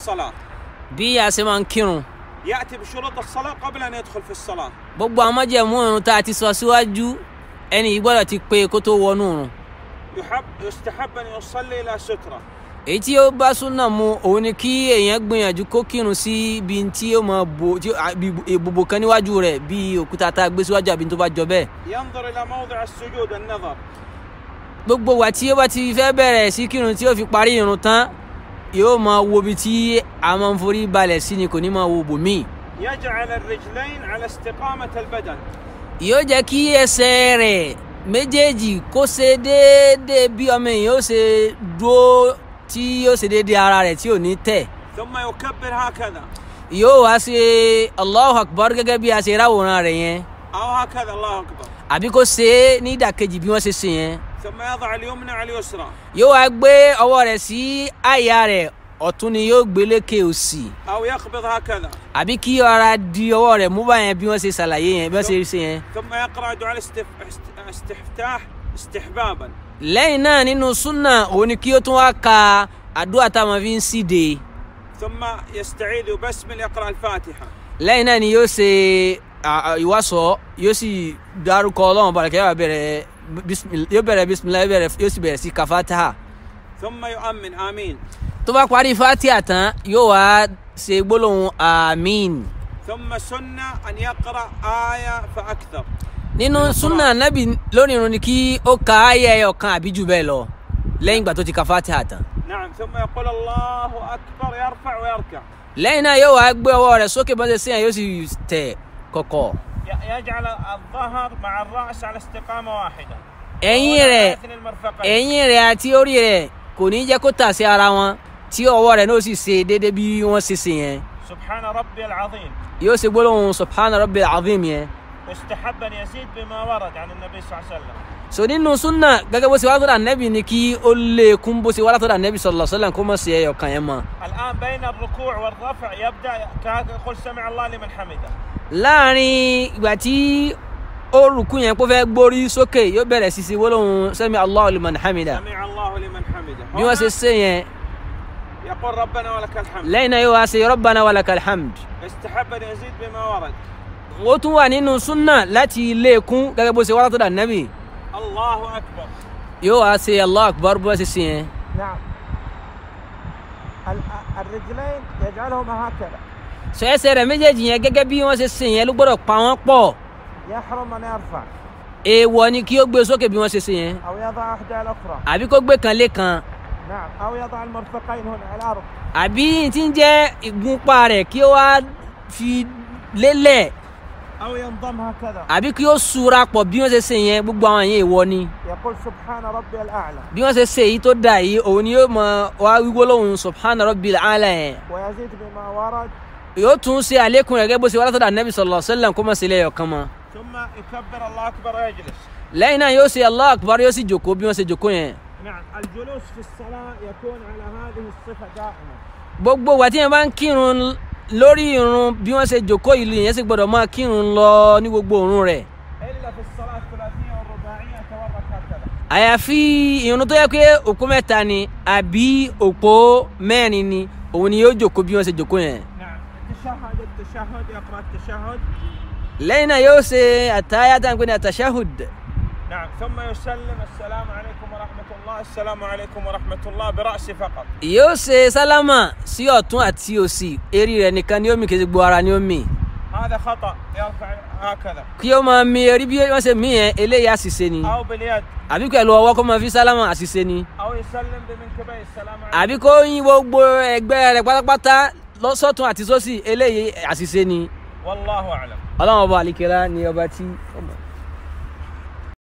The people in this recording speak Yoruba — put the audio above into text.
الصلاة bí a ṣe máa ń kírun يأتي بشروط الصلاة قبل أن يدخل في الصلاة gbogbo àwọn májẹ̀mú irun tá a ti sọ síwájú ẹni yìí gbọ́dọ̀ ti pé kó tó wọnú irun يحب يستحب أن يصلي إلى سترة èyí tí ó bá súnà mu òun ni kí èèyàn gbìyànjú kó kírun sí ibi tí ó máa bo tí ó- bí ìbòbò kan níwájú rẹ̀ bí òkúta tá a gbé síwájú àbí tó bá jọ bẹ́ẹ̀ ينظر إلى موضع السجود النظر gbogbo wa tí ó bá ti fẹ́ bẹ̀rẹ̀ sí kírun tí ó fi parí irun tán yóò máa wo ibi tí a máa ń forí balẹ̀ sí ni kò ní máa wo bòmíì يجعل الرجلين على استقامة البدن yóò jẹ́ kí ẹsẹ̀ rẹ̀ méjèèjì kó ṣe déédéé bí ọmọ èèyàn ó ṣe dúró tí yóò ṣe déédéé ara rẹ̀ tí ò ní tẹ̀ ثم يكبر هكذا yóò wá ṣe allahu akbar gẹ́gẹ́ bí a ṣe ráwòrán rẹ̀ yẹn أو هكذا الله أكبر àbí kó ṣe é ní ìdàkejì bí wọ́n ṣe ṣe yẹn ثم يضع اليمنى على اليسرى yóò wá gbé ọwọ́ rẹ̀ sí àyà rẹ̀ ọ̀tún ni yóò gbé lékè òsì أو يقبض هكذا àbí kí ara di ọwọ́ rẹ̀ mú báyẹn bí wọ́n ṣe ṣàlàyé yẹn bí wọ́n ṣe ṣe yẹn. ثم يقرأ دعاء الاستف- است- الاستفتاح استحبابا lẹ́yìn náà nínú súnà òun ni kí ó tún wá ka àdúrà táwọn fi ń síde ثم يستعيذ وبسمل يقرأ الفاتحة lẹ́yìn náà ni yóò ṣe à- à- ìwàsọ yóò sì dárúkọ ọlọ́run balẹ̀ kí yóò bẹ̀rẹ̀ bísímìlá yóò bẹ̀rẹ̀ bísímìlá yóò bẹ̀rẹ̀ yóò sì bẹ̀rẹ̀ sí ka fatiha ثم يؤمن آمين tó bá parí fatiha tán yóò wá ṣe gbólóhùn àmín ثم سنة أن يقرأ آية فأكثر nínú súnà nábì lórí irun ni kí ó ka ayé ẹyọ kan àbí jù bẹ́ẹ̀ lọ lẹ́yìn ìgbà tó ti ka fatiha tán نعم ثم يقول الله أكبر يرفع ويركع lẹ́yìn náà yóò wá gbé ọwọ́ rẹ̀ sókè bọ́sẹ̀ sí yẹn yóò sì tẹ̀ kọ̀kọ̀ ي- يجعل الظهر مع الرأس على استقامة واحدة ẹ̀yìn ولا rẹ̀ يثني المرفقين ẹ̀yìn rẹ̀ àti orí rẹ̀ kò ní jẹ́ kó tà sí ara wọn tí ọwọ́ rẹ̀ náà sì ṣe déédéé bí wọ́n ṣe ṣe yẹn سبحان ربي العظيم yóò ṣe gbólóhùn subhana rabbil azim yẹn. يستحب أن يزيد بما ورد عن النبي صلى الله عليه وسلم so nínú súnà gẹ́gẹ́ bó ṣe wá látọ̀dọ̀ ànẹ́bì ni kí ó lè kún bó ṣe wá látọ̀dọ̀ ànẹ́bì sallallahu alaihi wasallam kó má ṣe ẹyọ kan yẹn mọ́. الآن بين الركوع والرفع يبدأ كهذا يقول سمع الله لمن حمده láàrin ìgbà tí ó rùkú yẹn kó fẹ́ gbórí sókè yóò bẹ̀rẹ̀ sí ṣe gbólóhùn sami allahu liman hamida سمع الله لمن حمده bí wọ́n ṣe هنا ṣe yẹn يقول ربنا ولك الحمد lẹ́yìn náà yóò wá ṣe rabbana walakal hamd. يستحب أن يزيد بما ورد ó tún wà nínú súnà láti lè kún gẹ́gẹ́ bó ṣe wá látọ̀dọ̀ ànẹ́bì الله أكبر yóò wá ṣe allah akbar bó ṣe ṣe yẹn. نعم الرجلين يجعلهما هكذا sọ ẹsẹ̀ rẹ̀ méjèèjì yẹn gẹ́gẹ́ bí wọ́n ṣe ṣe yẹn ló gbọ́dọ̀ pa wọ́n pọ̀ يحرم أن يرفع èèwọ̀ ni kí ó gbé sókè bí wọ́n ṣe ṣe yẹn أو يضع إحدى الأخرى àbí kó gbé kan lé kan نعم أو يضع المرفقين هنا على الأرض àbí tí ń jẹ́ ìgúnpá rẹ̀ kí ó wá fi lélẹ̀ أو ينضم هكذا àbí kí ó sura pọ̀ bí wọ́n ṣe ṣe yẹn gbogbo àwọn yẹn èèwọ̀ ni يقول سبحان ربي الأعلى bí wọ́n ṣe ṣe èyí tó dà yìí òun ni yóò mọ wá wíwó lóhùn subhana rabbil ala yẹn ويزيد بما ورد yóò tún ṣe àlékún rẹ̀ gẹ́gẹ́ bó ṣe wá látọ̀dọ̀ anabi sallallahu alaihi wasallam kó má ṣe lẹ́yọ̀ kan mọ́ ثم يكبر الله أكبر ويجلس lẹ́yìn náà yóò ṣe allah akbar yóò sì jòkó bí wọ́n ṣe jòkó yẹn نعم الجلوس في الصلاة يكون على هذه الصفة دائما gbogbo wa tí yẹn bá ń kírun lórí irun bí wọ́n ṣe jòkó ìlú yẹn sì gbọ́dọ̀ máa kírun lọ ní gbogbo òrun rẹ̀ إلا في الصلاة الثلاثية والرباعية يتورك هكذا àyàfi irun tó yẹ pé òpó mẹ́ta ni àbí òpó mẹ́rin ni òun ni yóò jòkó bí wọ́n ṣe jòkó yẹn نعم التشهد التشهد يقرأ التشهد lẹ́yìn náà yóò ṣe àtàyà tá à ń pè ní àtàṣáhùd نعم ثم يسلم السلام عليكم ورحمة الله السلام عليكم ورحمة الله برأسه فقط yóò ṣe sálámà sí ọ̀tún àti òsì eré rẹ̀ nìkan ni ó mì kì í ṣe gbogbo ara ni ó mì هذا خطأ يرفع هكذا kí ó máa mi erí bí wọ́n ṣe mí yẹn eléyìí àṣìṣe ni أو باليد àbí pẹ̀lú ọwọ́ kó máa fi sálámà àṣìṣe ni أو يسلم بمنكبيه السلام عليكم àbí kó yín gbogbo ẹgbẹ́ rẹ̀ pátápátá lọ́sọ̀tún àti sósì eléyìí àṣìṣe ni والله أعلم ọlọ́run ọba àlìkẹ́lá ni ọba tí.